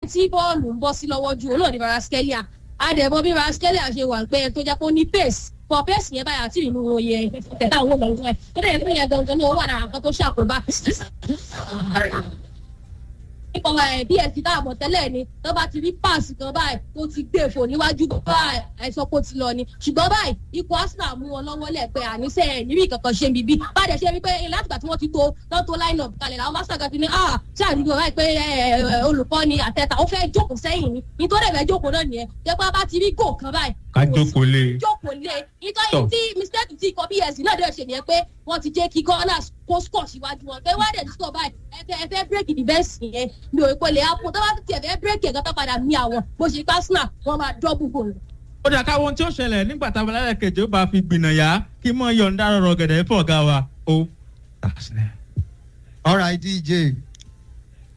tí bọ́ọ̀lù ń bọ́ sí lọ́wọ́ ju olóòní varaskelia àdẹ̀bọ bí varaskelia ṣe wà pé ẹni tó jẹ́ pé ó ní pace for pace yẹn báyà tí ìlú oyè tẹ̀lé àwọn ọmọ ẹ̀ tó dẹ̀ pé yẹn gangan ní owó àdàrà kan tó ṣàkóbá nípa ẹ̀ bí ẹ̀sìn tá a mọ̀ tẹ́lẹ̀ ni tó bá ti rí páàsì kan báyìí tó ti gbé fò níwájú báyìí àìsàn kó ti lọ ni ṣùgbọ́n báyìí ikọ̀ arsenal mú wọn lọ́wọ́ lẹ̀ pé àníṣe ẹ̀ níbi kankan ṣe bíbí báyìí ṣe rí pé látìgbà tí wọ́n ti to lọ́n tó line up kalẹ̀ làwọn master kan ti ní ah ṣé àdúgbò báyìí pé olùkọ́ ni àtẹ̀tà ó fẹ́ jókòó sẹ́yìn ni nítorí ẹ̀fẹ̀ jókòó náà nìyẹn jẹ́ pé bá ti rí gò kan báyìí ká jókòó lé jókòó lé nítorí tí mistake ti ikọ̀ bs náà dẹ̀ ṣe nìyẹn pé wọ́n ti jẹ́ kí gunners kó score síwájú wọn pé wọ́n dẹ̀ ti score báyìí ẹ̀fẹ̀ ẹ̀fẹ̀ break the best yẹn mi ò pé lè happen tó bá ti ẹ̀fẹ̀ break ẹ̀gán tó padà mí àwọn bó ṣe pa arsenal wọ́n máa double goal. ó dà káwọn tí ó ṣẹlẹ̀ nígbà táwọn ẹlẹ́kẹ̀jẹ̀ ó bá fi gbìnà yá kí mọ̀ yọ̀ǹda rọrọ̀ gẹ̀dẹ̀ fọ̀ ọ̀gá wa ó. all right dj